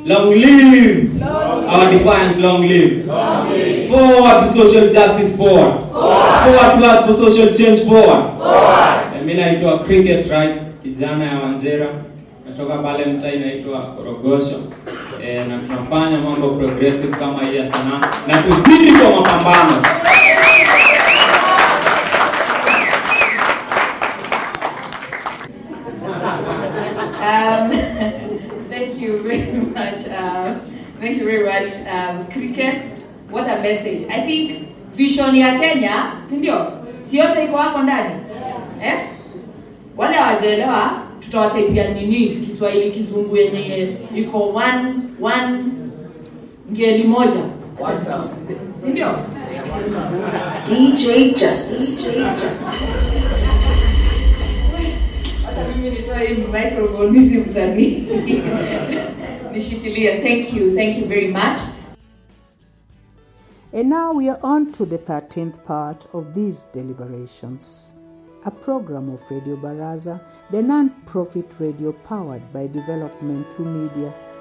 Long live. Our defiance, long live. Forward to social justice, forward. Forward towards for social change, forward. Eh, Mimi naitwa Cricket Rights, kijana ya Wanjera. Natoka pale mtaa inaitwa Korogosho. Eh, na tunafanya mambo progressive kama hii ya sanaa na tuzidi kwa mapambano. Um, thank you very much. Um, thank you very much, um, Cricket. What a message. I think vision ya Kenya, si ndio? Si yote iko hapo ndani? Eh? Wale hawajaelewa tutawataipia nini Kiswahili kizungu yenye iko one one ngeli moja. Si ndio? DJ Justice. DJ Justice. Hata mimi nitoe hii microphone hizi msanii. Nishikilie. Thank you. Thank you very much. And now we are on to the 13th part of these deliberations, a program of Radio Baraza, the non profit radio powered by development through media